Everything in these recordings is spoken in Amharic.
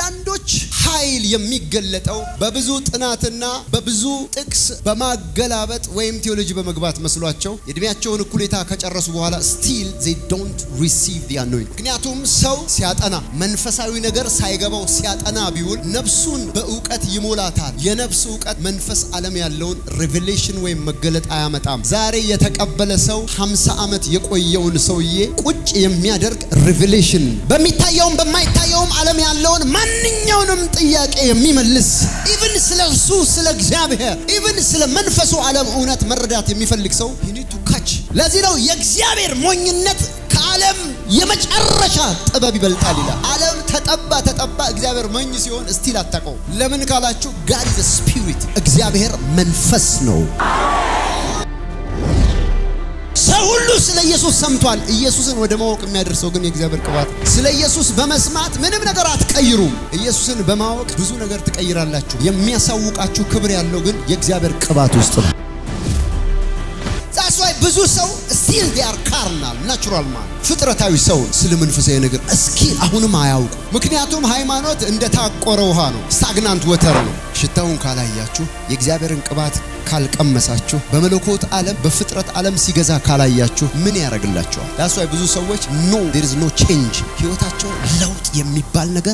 የአንዳንዶች ኃይል የሚገለጠው በብዙ ጥናትና በብዙ ጥቅስ በማገላበጥ ወይም ቴዎሎጂ በመግባት መስሏቸው የእድሜያቸውን እኩሌታ ከጨረሱ በኋላ ስቲል ዜ ዶንት ሪሲቭ ዲ አኖይንት። ምክንያቱም ሰው ሲያጠና መንፈሳዊ ነገር ሳይገባው ሲያጠና ቢውል ነፍሱን በእውቀት ይሞላታል። የነፍስ እውቀት መንፈስ ዓለም ያለውን ሬቬሌሽን ወይም መገለጥ አያመጣም። ዛሬ የተቀበለ ሰው 50 ዓመት የቆየውን ሰውዬ ቁጭ የሚያደርግ ሬቬሌሽን በሚታየውም በማይታየውም ዓለም ያለውን ማንኛውንም ጥያቄ የሚመልስ ኢቭን ስለ እርሱ ስለ እግዚአብሔር ኢቭን ስለ መንፈሱ ዓለም እውነት መረዳት የሚፈልግ ሰው ዩኒቱ ካች። ለዚህ ነው የእግዚአብሔር ሞኝነት ከዓለም የመጨረሻ ጥበብ ይበልጣል ይላል። ዓለም ተጠባ ተጠባ፣ እግዚአብሔር ሞኝ ሲሆን እስቲል አታውቀው። ለምን ካላችሁ ጋድ ኢዝ ስፒሪት፣ እግዚአብሔር መንፈስ ነው። ሰው ሁሉ ስለ ኢየሱስ ሰምቷል። ኢየሱስን ወደ ማወቅ የሚያደርሰው ግን የእግዚአብሔር ቅባት። ስለ ኢየሱስ በመስማት ምንም ነገር አትቀይሩም። ኢየሱስን በማወቅ ብዙ ነገር ትቀይራላችሁ። የሚያሳውቃችሁ ክብር ያለው ግን የእግዚአብሔር ቅባት ውስጥ ነው። ዛስዋይ ብዙ ሰው ስቲል ዲያር ካርናል ናቹራል ማን ፍጥረታዊ ሰው ስለ መንፈሳዊ ነገር እስኪ አሁንም አያውቁ። ምክንያቱም ሃይማኖት እንደ ታቆረ ውሃ ነው፣ ስታግናንት ወተር ነው። ሽታውን ካላያችሁ የእግዚአብሔርን ቅባት ካልቀመሳችሁ በመለኮት ዓለም በፍጥረት ዓለም ሲገዛ ካላያችሁ ምን ያደርግላቸዋል? ዳስዋይ ብዙ ሰዎች ኖ ዴር ኢዝ ኖ ቼንጅ ህይወታቸው ለውጥ የሚባል ነገር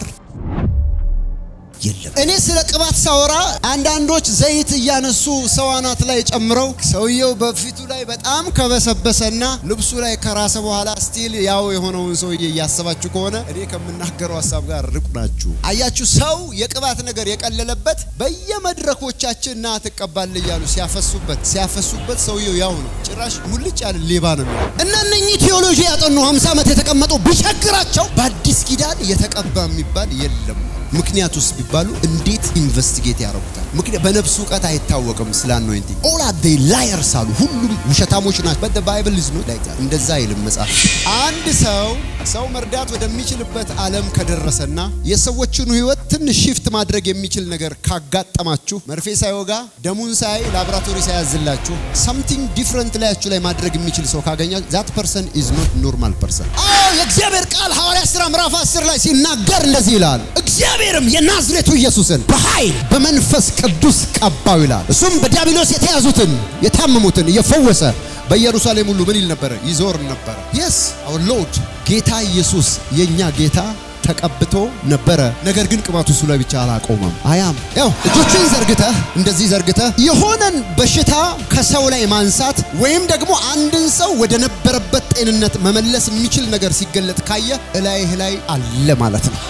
የለም። እኔ ስለ ቅባት ሳወራ አንዳንዶች ዘይት እያነሱ ሰው አናት ላይ ጨምረው ሰውየው በፊቱ ላይ በጣም ከበሰበሰና ልብሱ ላይ ከራሰ በኋላ ስቲል ያው የሆነውን ሰውዬ እያሰባችሁ ከሆነ እኔ ከምናገረው ሀሳብ ጋር ርቁ ናችሁ። አያችሁ፣ ሰው የቅባት ነገር የቀለለበት በየመድረኮቻችን ና ትቀባል እያሉ ሲያፈሱበት ሲያፈሱበት ሰውየው ያው ነው። ጭራሽ ሙልጭ ያለ ሌባ ነው የሚሆነው። እና እነኚህ ቴዎሎጂ ያጠኑ 50 ዓመት የተቀመጡ ቢቸግራቸው በአዲስ ኪዳን የተቀባ የሚባል የለም። ምክንያት ውስጥ ቢባሉ እንዴት ኢንቨስቲጌት ያደርጉታል? ምክንያት በነፍሱ እውቀት አይታወቅም። ስለ አኖይንቲንግ ኦል አር ዴይ ላየርስ አሉ። ሁሉም ውሸታሞች ናቸው። በት ባይብል ኢዝ ኖት ላይክ ዛት። እንደዛ አይልም መጽሐፍ። አንድ ሰው ሰው መርዳት ወደሚችልበት ዓለም ከደረሰና የሰዎችን ሕይወት ትንሽ ሺፍት ማድረግ የሚችል ነገር ካጋጠማችሁ መርፌ ሳይወጋ ደሙን ሳይ ላቦራቶሪ ሳያዝላችሁ ሰምቲንግ ዲፍረንት ላያችሁ ላይ ማድረግ የሚችል ሰው ካገኛችሁ ዛት ፐርሰን ኢዝ ኖት ኖርማል ፐርሰን። አዎ የእግዚአብሔር ቃል ሐዋርያት ሥራ ምዕራፍ 10 ላይ ሲናገር እንደዚህ ይላል እግዚአብሔርም የናዝሬቱ ኢየሱስን በኃይል በመንፈስ ቅዱስ ቀባው ይላል። እሱም በዲያብሎስ የተያዙትን የታመሙትን እየፈወሰ በኢየሩሳሌም ሁሉ ምን ይል ነበረ? ይዞር ነበረ። የስ አወር ሎርድ ጌታ ኢየሱስ የኛ ጌታ ተቀብቶ ነበረ። ነገር ግን ቅባቱ እሱ ላይ ብቻ አላቆመም። አያም ያው እጆችን ዘርግተህ እንደዚህ ዘርግተህ የሆነን በሽታ ከሰው ላይ ማንሳት ወይም ደግሞ አንድን ሰው ወደ ነበረበት ጤንነት መመለስ የሚችል ነገር ሲገለጥ ካየ እላይህ ላይ አለ ማለት ነው።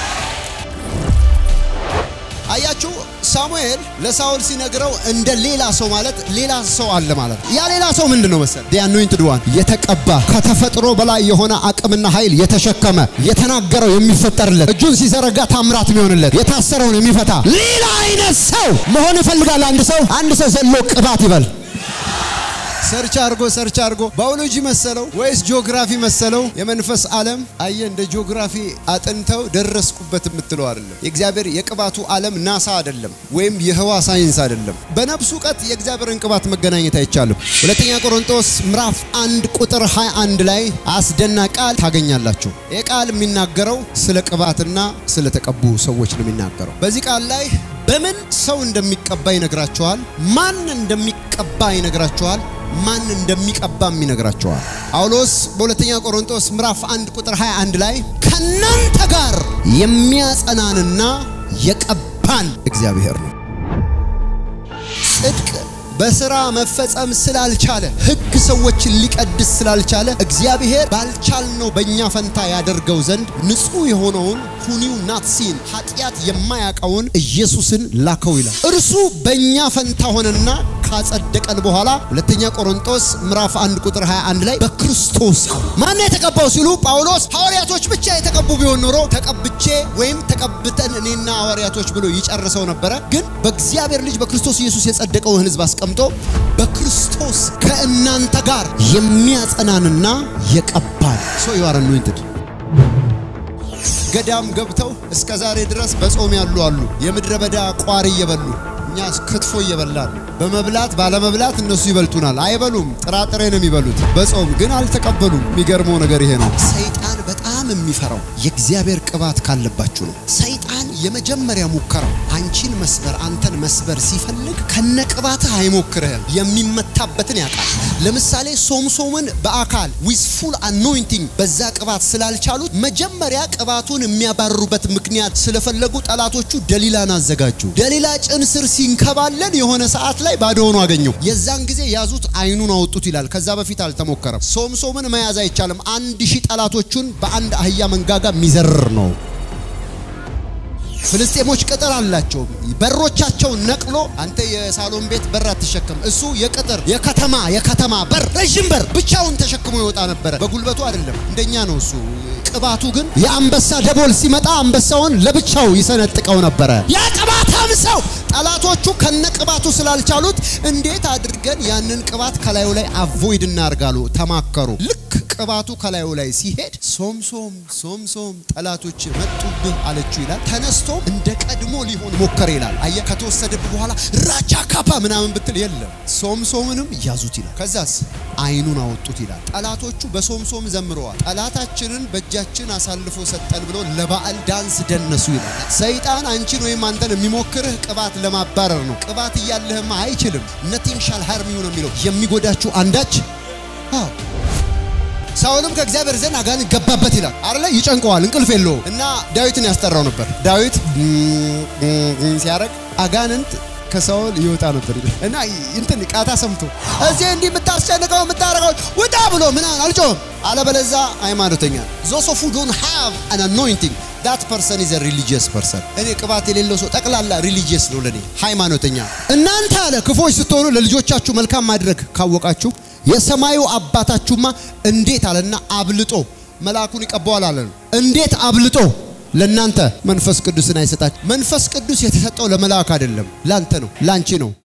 አያችሁ ሳሙኤል ለሳውል ሲነግረው እንደ ሌላ ሰው ማለት ሌላ ሰው አለ ማለት ነው። ያ ሌላ ሰው ምንድን ነው መሰል? ዲ አኖይንትድ ዋን የተቀባ ከተፈጥሮ በላይ የሆነ አቅምና ኃይል የተሸከመ የተናገረው የሚፈጠርለት እጁን ሲዘረጋ ታምራት የሚሆንለት የታሰረውን የሚፈታ ሌላ አይነት ሰው መሆን ይፈልጋል። አንድ ሰው አንድ ሰው ዘሎ ቅባት ይበል። ሰርች አርጎ ሰርች አርጎ ባዮሎጂ መሰለው ወይስ ጂኦግራፊ መሰለው? የመንፈስ ዓለም አየ እንደ ጂኦግራፊ አጥንተው ደረስኩበት የምትለው አይደለም። የእግዚአብሔር የቅባቱ ዓለም ናሳ አይደለም፣ ወይም የህዋ ሳይንስ አይደለም። በነፍሱ እውቀት የእግዚአብሔርን ቅባት መገናኘት አይቻልም። ሁለተኛ ቆሮንቶስ ምዕራፍ አንድ ቁጥር 21 ላይ አስደናቂ ቃል ታገኛላችሁ። ይህ ቃል የሚናገረው ስለ ቅባትና ስለ ተቀቡ ሰዎች ነው የሚናገረው። በዚህ ቃል ላይ በምን ሰው እንደሚቀባ ይነግራቸዋል። ማን እንደሚቀባ ይነግራቸዋል። ማን እንደሚቀባም ይነግራቸዋል። ጳውሎስ በሁለተኛ ቆሮንቶስ ምዕራፍ 1 ቁጥር 21 ላይ ከናንተ ጋር የሚያጸናንና የቀባን እግዚአብሔር ነው። ጽድቅ በስራ መፈጸም ስላልቻለ ሕግ ሰዎችን ሊቀድስ ስላልቻለ እግዚአብሔር ባልቻልነው በእኛ ፈንታ ያደርገው ዘንድ ንጹሕ የሆነውን ሁኒው ናትሲን ኃጢአት የማያውቀውን ኢየሱስን ላከው ይላል። እርሱ በእኛ ፈንታ ሆነና ካጸደቀን በኋላ ሁለተኛ ቆሮንቶስ ምዕራፍ 1 ቁጥር 21 ላይ በክርስቶስ ማን የተቀባው ሲሉ ጳውሎስ ሐዋርያቶች ብቻ የተቀቡ ቢሆን ኖሮ ተቀብቼ ወይም ተቀብተን እኔና ሐዋርያቶች ብሎ ይጨርሰው ነበረ። ግን በእግዚአብሔር ልጅ በክርስቶስ ኢየሱስ የጸደቀውን ሕዝብ አስቀምጦ በክርስቶስ ከእናንተ ጋር የሚያጸናንና የቀባን ሶ ዩ አር አኖይንትድ ገዳም ገብተው እስከ ዛሬ ድረስ በጾም ያሉ አሉ። የምድረ በዳ ቋሪ እየበሉ እኛ ክትፎ እየበላን በመብላት ባለመብላት እነሱ ይበልጡናል። አይበሉም፣ ጥራጥሬ ነው የሚበሉት። በጾም ግን አልተቀበሉም። የሚገርመው ነገር ይሄ ነው። ሰይጣን በጣም የሚፈራው የእግዚአብሔር ቅባት ካለባችሁ ነው። ሰይጣን የመጀመሪያ ሙከራው አንቺን መስበር አንተን መስበር ሲፈልግ ከነቅባትህ አይሞክርህም። የሚመታበትን ያውቃል። ለምሳሌ ሶምሶምን በአካል ዊዝ ፉል አኖይንቲንግ በዛ ቅባት ስላልቻሉት መጀመሪያ ቅባቱን የሚያባርሩበት ምክንያት ስለፈለጉ ጠላቶቹ ደሊላን አዘጋጁ። ደሊላ ጭን ስር ሲንከባለን የሆነ ሰዓት ላይ ባዶ ሆኖ አገኘው። የዛን ጊዜ ያዙት፣ አይኑን አወጡት ይላል። ከዛ በፊት አልተሞከረም። ሶምሶምን መያዝ አይቻልም። አንድ ሺህ ጠላቶቹን በአንድ አህያ መንጋጋ የሚዘርር ነው። ፍልስጤሞች ቅጥር አላቸው። በሮቻቸውን ነቅሎ አንተ የሳሎን ቤት በር አትሸከም፣ እሱ የቅጥር የከተማ የከተማ በር ረዥም በር ብቻውን ተሸክሞ ይወጣ ነበረ። በጉልበቱ አይደለም፣ እንደኛ ነው እሱ። ቅባቱ ግን የአንበሳ ደቦል ሲመጣ አንበሳውን ለብቻው ይሰነጥቀው ነበረ። ያ ቅባታም ሰው ጠላቶቹ ከነ ቅባቱ ስላልቻሉት እንዴት አድርገን ያንን ቅባት ከላዩ ላይ አቮይድ እናርጋሉ ተማከሩ። ልክ ቅባቱ ከላዩ ላይ ሲሄድ ሶምሶም ሶምሶም ጠላቶች መጡብህ አለችው ይላል። ተነስቶ እንደ ቀድሞ ሊሆን ሞከረ ይላል። አየ ከተወሰደብህ በኋላ ራቻ ካፓ ምናምን ብትል የለም ሶምሶምንም ያዙት ይላል። ከዛስ አይኑን አወጡት ይላል። ጠላቶቹ በሶምሶም ዘምረዋል። ጠላታችንን በእጃችን አሳልፎ ሰጠን ብሎ ለበዓል ዳንስ ደነሱ ይላል። ሰይጣን አንቺን ወይም አንተን የሚሞክርህ ቅባት ለማባረር ነው። ቅባት እያለህማ አይችልም። ነቲንግ ሻል ሃርም ዩ ነው የሚለው የሚጎዳችሁ አንዳች አዎ ሳኦልም ከእግዚአብሔር ዘንድ አጋንንት ገባበት ይላል አይደለ? ይጨንቀዋል፣ እንቅልፍ የለውም እና ዳዊትን ያስጠራው ነበር። ዳዊት ሲያረግ አጋንንት ከሳኦል ይወጣ ነበር እና እንትን ቃታ ሰምቶ እዚህ እንዲህ የምታስጨንቀው የምታረገው ውጣ ብሎ ምናምን አልጮህም። አለበለዛ ሃይማኖተኛ ዞስ ኦፍ ዶን ሃቭ አን አኖይንቲንግ ዳት ፐርሰን ኢዝ ሪሊጂየስ ፐርሰን። እኔ ቅባት የሌለው ሰው ጠቅላላ ሪሊጂየስ ነው ለኔ ሃይማኖተኛ። እናንተ አለ ክፎች ስትሆኑ ለልጆቻችሁ መልካም ማድረግ ካወቃችሁ የሰማዩ አባታችሁማ እንዴት አለና አብልጦ መልአኩን ይቀባዋል አለ። እንዴት አብልጦ ለናንተ መንፈስ ቅዱስን አይሰጣችሁ። መንፈስ ቅዱስ የተሰጠው ለመልአክ አይደለም፣ ላንተ ነው፣ ላንቺ ነው።